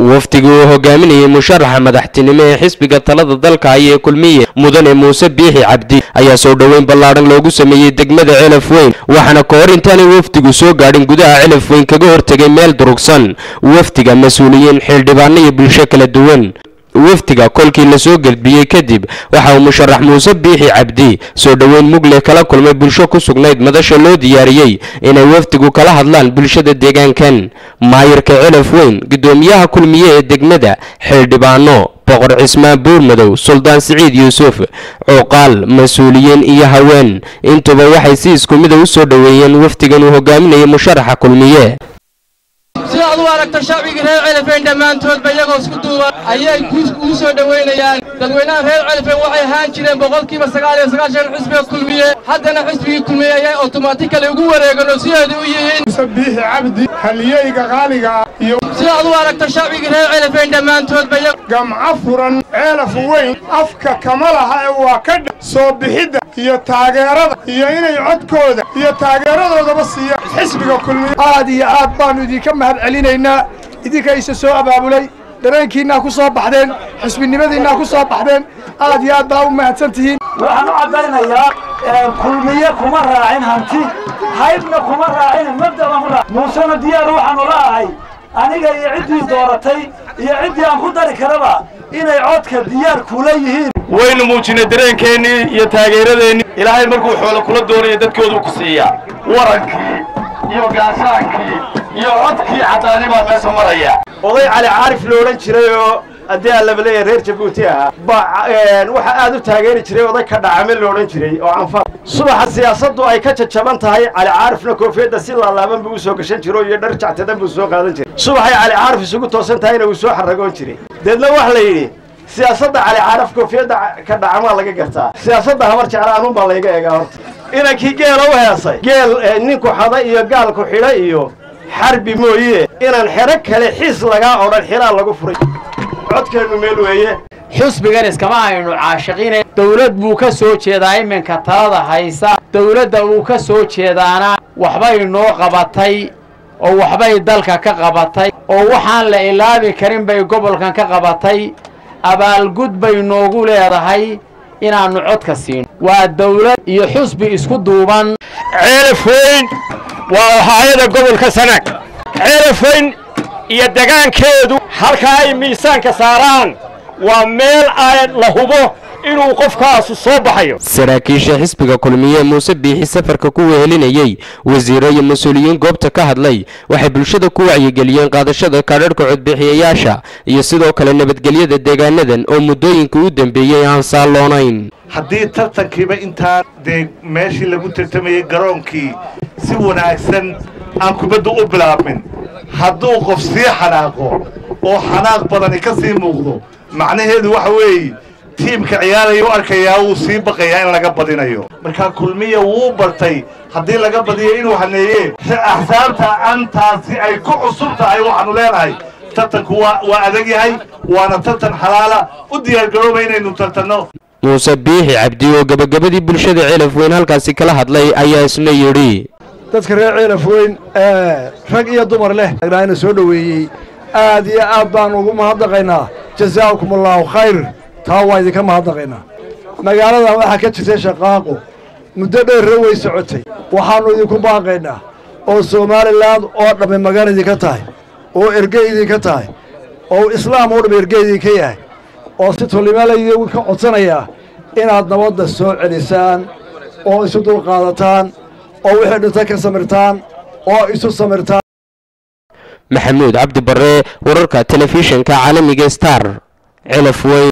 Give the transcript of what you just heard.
wafdigii uu hogaaminayay musharaxa madaxtinimo ee xisbiga talada dalka ayee kulmiye mudane muuse biixi cabdi ayaa soo dhoweyn ballaadhan loogu sameeyey degmada celaf weyn waxaana ka hor intaanay wafdigu soo gaadhin gudaha celaf weyn kaga hortegay meel durugsan wafdiga mas-uuliyiin xildhibaano iyo bulsho kala duwan wafdiga kolkii lasoo gelbiyey kadib waxa uu musharax muuse biixi cabdi soo dhoweyn mugle kala kulmay bulsho ku sugnayd madasha loo diyaariyey inay wafdigu kala hadlaan bulshada deegaankan maayirka celaf weyn guddoomiyaha kulmiye ee degmada xildhibaano boqor cismaan buurmadow suldaan siciid yuusuf cuuqaal mas-uuliyiin iyo haween intuba waxay si isku mida u soo dhoweeyeen wafdigan uu hogaaminayay musharaxa kulmiye sidaad u aragto shacbigii reer celifeyn dhammaantoodba iyagoo isku duuban ayay ugu soo dhoweynayaan dadweynaha reer celifeyn waxay ahaan jireen boqolkiiba sagaal iyo sagaashan xisbiga kulmiye haddana xisbigii kulmiye ayay otomaatikali ugu wareegeen oo sideedu u yihiin biixi cabdi haliyeyga qaaliga iyo sidaad u aragto shacbigii reer celifeyn dhammaantoodba gamco furan ceelaf weyn afka kama laha ee waa ka dha soo bixidda iyo taageerada iyo inay codkooda iyo taageeradoodaba siiyaan xisbiga kulmiye aad iyo aad baannu idinka mahad celinaynaa idinka isa soo abaabulay dareenkiinnaa ku soo baxdeen xisbinimadiinnaa ku soo baxdeen aad iyo aad baa u mahadsan tihiin waxaan u caddaynayaa kulmiye kuma raacin hanti haybna kuma raacin mabdaba ma raac muusena diyaar waxaanu la ahay aniga iyo ciddii dooratay iyo ciddii aan ku dari karaba inay codka diyaar kula yihiin waynu muujinay dareenkeennii iyo taageeradeennii ilaahay markuu xoolo kula doonaya dadkoodu ku siiyaa warankii iyo gaashaankii iyo codkii caddaani baa meesha maraya oday cali caarif lo odhan jiray oo haddii aan laba leeyahay reer jabuuti ahaa ba waxaa aad u taageeri jiray oday ka dhacame lo odhan jiray oo canfar subaxa siyaasaddu ay ka jajaban tahay cali caarifna koofiyadda si laalaaban buu u soo gashan jiro iyo dhar jactadan buu soo qaadan jiray subaxay cali caarif isugu toosan tahayna uu soo xaragoon jiray deedna waxa la yidhi siyaasadda cali caarif koofiyadda ka dhacamaa laga gartaa siyaasadda habar jecla anuun baa layga eegaa horta inankii geela u heesay geel ninku xada iyo gaalku xidha iyo xarbi mooye inaan xero kale xiis lagaa odhan xiraa lagu furay codkeennu meel weeye xusbigan iskama aynu caashiqinayn dawlad buu ka soo jeedaa iminka talada haysa dawladda uu ka soo jeedaana waxbay noo qabatay oo waxbay dalka ka qabatay oo waxaan la ilaabi karin bay gobolkan ka qabatay abaalgud bay noogu leedahay inaannu codka siino waa dawlad iyo xusbi isku duuban ceelaf weyn waa haayada gobolka sanaag ceelaf weyn iyo degaankeedu halka ay miisaanka saaraan waa meel ay la hubo inuu qofkaasu soo baxayo saraakiisha xisbiga kulmiye muuse biixi safarka ku wehelinayey wasiiro iyo mas-uuliyiin goobta ka hadlay waxay bulshada ku wacyigeliyeen qaadashada kaadharhka codbixiyayaasha iyo sidoo kale nabadgelyada deegaanadan oo muddooyinka u dambeeyey aan saalloonayn haddii tartankiiba intaan dee meeshii lagu tartamayey garoonkii si wanaagsan aan kubadda u bilaabmin hadduu qof sii xanaaqo oo xanaaq badani ka sii muuqdo macnaheedu waxa weeye tiimka ciyaaraya u arkayaa wuu sii baqayaa in laga badinayo markaa kulmiya wuu bartay haddii laga badiyo inuu haneeye axsaabta antaasi ay ku cusub tahay waxaanu leenahay tartanku waa adag yahay waana tartan xalaala u diyaargarooba inaynu tartanno muuse biixi cabdi oo gebagabadii bulshada ceelaf weyn halkaasi kala hadlay ayaa isna yidhi dadka reer ceelaf weyn rag iyo dumar leh ina soo dhoweeyey aad iyo aad baannu ugu mahadnaqaynaa jazaa'ukum allaahu khayr taa waa idinka mahadnaqaynaa magaaladan waxaa ka jirtay shaqaaqo muddo dheerra way socotay waxaannu idinku baaqaynaa oo somalilan oo dhammi magan idinka tahay oo erge idinka tahay oo islaam oo dhammi erge idinka yahay oo si tollimaalaydinku ka codsanayaa inaad nabadda soo celisaan oo isu dulqaadataan oo wixii dhinta ka samirtaan oo isu samirtaan maxamuud cabdi barre wararka telefishinka caalamiga star celaf weyn